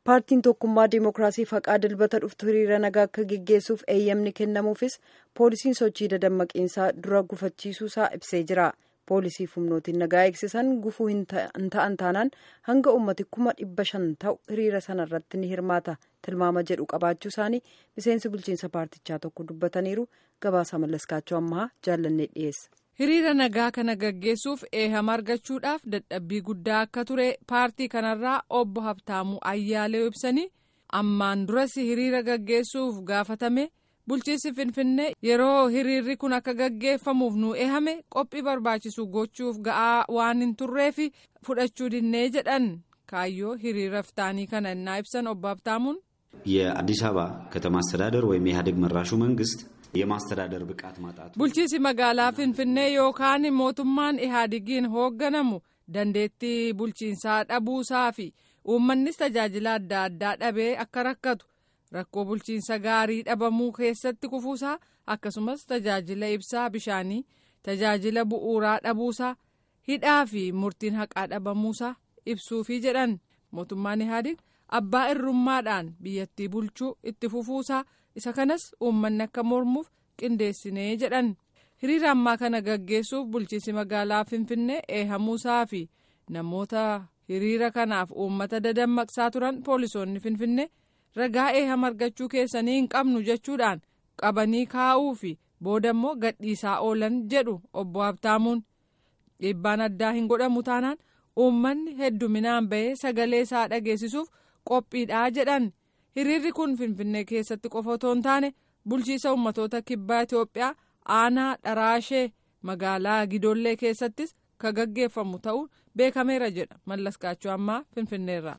paartiin tokkummaa diimokiraasii faqaa dilbata dhuftu hiriira nagaa akka geggeessuuf eeyyamni kennamuufis poolisiin sochii dadammaqiinsaa dura gufachiisuusaa ibsee jira poolisii humnootiin nagaa eegsisan gufuu hin ta'an taanaan hanga ummati kuma dhibba shan ta'u hiriira sanarratti ni hirmaata tilmaama jedhu qabaachuu isaanii miseensi bulchiinsa paartichaa tokko dubbataniiru gabaasa mallaskaachuu ammaa jaallannee dhiyeessa. hiriira nagaa kana gaggeessuuf eehama argachuudhaaf dadhabbii guddaa akka ture paartii kanarraa obbo Habtaamuu Ayyaalee ibsanii ammaan duras hiriira gaggeessuuf gaafatame bulchiinsi Finfinnee yeroo hiriirri kun akka gaggeeffamuuf nu eehame qophii barbaachisu gochuuf ga'aa waan hin turreef fudhachuu dinnee jedhan kaayyoo hiriira fitaanii kana innaa ibsan obbo Habtaamuun. የአዲስ አበባ ከተማ አስተዳደር ወይም የኢህአዴግ መራሹ መንግስት የማስተዳደር ብቃት ማጣቱ bulchiinsi magaalaa finfinnee yookaan mootummaan ihaadigiin hoogganamu dandeettii bulchiinsaa dhabuusaa fi uummannis tajaajila adda addaa dhabee akka rakkatu rakkoo bulchiinsa gaarii dhabamuu keessatti kufuusaa akkasumas tajaajila ibsaa bishaanii tajaajila bu'uuraa dhabuusaa hidhaa fi murtiin haqaa dhabamuusaa ibsuufii jedhan mootummaan ihaadig abbaa irrummaadhaan biyyattii bulchuu itti fufuusaa isa kanas uummanni akka mormuuf qindeessinee jedhan hiriira ammaa kana gaggeessuuf bulchiinsi magaalaa finfinnee eehamuusaa fi namoota hiriira kanaaf uummata dadammaqsaa turan poolisoonni finfinnee ragaa eehama argachuu keessanii hin qabnu jechuudhaan qabanii kaa'uu fi booda immoo gadhiisaa oolan jedhu obbo Habtaamuun dhiibbaan addaa hin godhamu taanaan uummanni hedduminaan bahee sagalee isaa dhageessisuuf qophiidhaa jedhan. hiriirri kun finfinnee keessatti qofa otoo hin taane bulchiisa ummatoota kibbaa itiyoophiyaa aanaa dharaashee magaalaa gidoollee keessattis ka gaggeeffamu ta'uu beekameera jedha mallaskaachuu ammaa finfinneerraa.